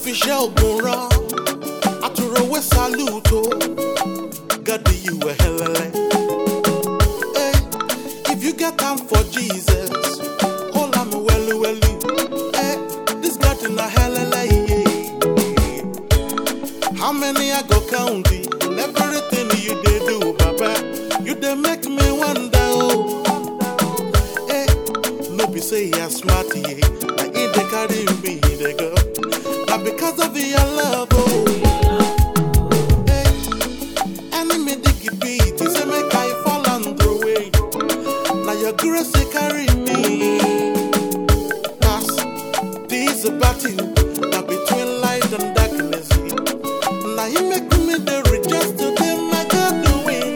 Atọ́fiṣẹ́ ògùn rán, àtúrọ̀wé salute o, gadi you a helele. Hey, if you get time for Jesus, hold am welu welu. Hey, this God in a helele. Yeah. How many I go count it? Everything you dey do, Baba, you dey make me wonder. Oh. Hey, no be say you are smart, yeah. Na e dey carry me dey go. Na because of your love, oh. Hey, enemy dig beat, you say make I fall and throw away. Na your grace dey carry me. Pass this battle, na between light and darkness. Now you make me the richest to them I got doing.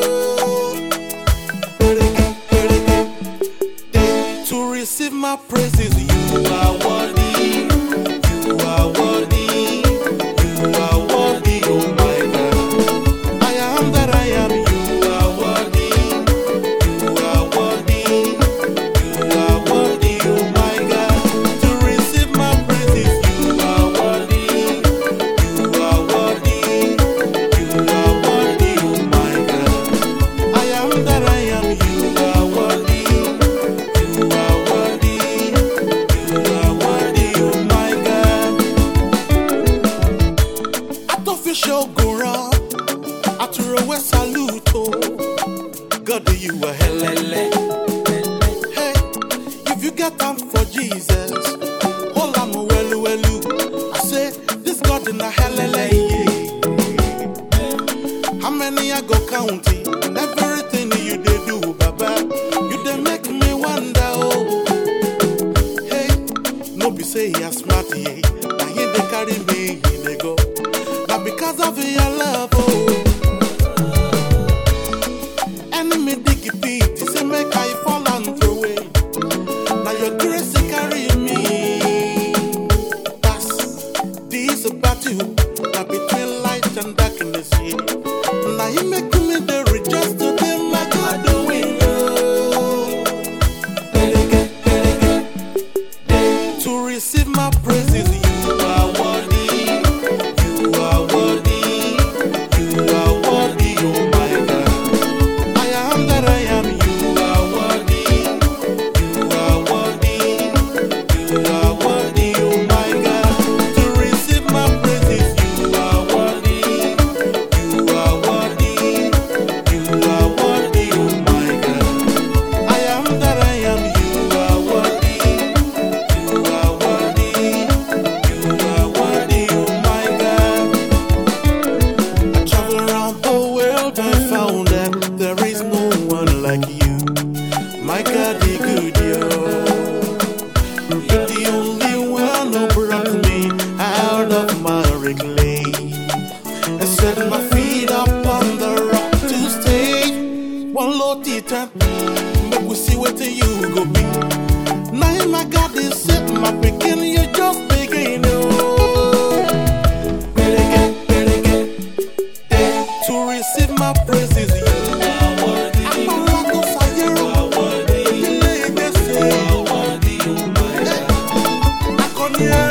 To receive my praises, you are worthy. You are worthy. You are worthy, oh my God. I am that I am. You are worthy. You are worthy. You are worthy, oh my God. To receive my praises, you are worthy. You are worthy. You are worthy, oh my God. I am that I am. You are worthy. You are worthy. You are worthy, oh my God. Atọ́fiṣẹ́ ògùn rán, àtúrọ̀wé salute o. God, you are helele. Hey, if you get time for Jesus, hold am welu welu. I say, this God in a helele. Yeah. How many I go count it? Everything you dey do, Baba, you dey make me wonder. Oh, hey, no be say you smart, yeah. Na him dey carry me, he dey go. Na because of your love, oh. Enemy dig pit, say make I fall and throw away. Na your grace dey carry me. Pass this battle, na between light and darkness. Yeah. Na him make me the richest to them like I doing. To receive my praises, you are worthy. You are worthy. You are worthy, oh my God. I am that I am. You are worthy. You are worthy. You are worthy, oh my God. To receive my praises, you are worthy. You are worthy. You are worthy, oh my God. I am that I am. You are worthy. You are worthy. You are worthy, oh my God. I travel around the world and found that there is no one like you. My God, the good you. You're the only one who brought me out of my clay and set my feet up on the rock to stay. One low titan, make we see what you go be. Now my God is set my begin, you just begin. Oh. Better better to receive my praises. You are worthy. Apalago sayero. Ilé ìgbésẹ̀. Akọni ẹ.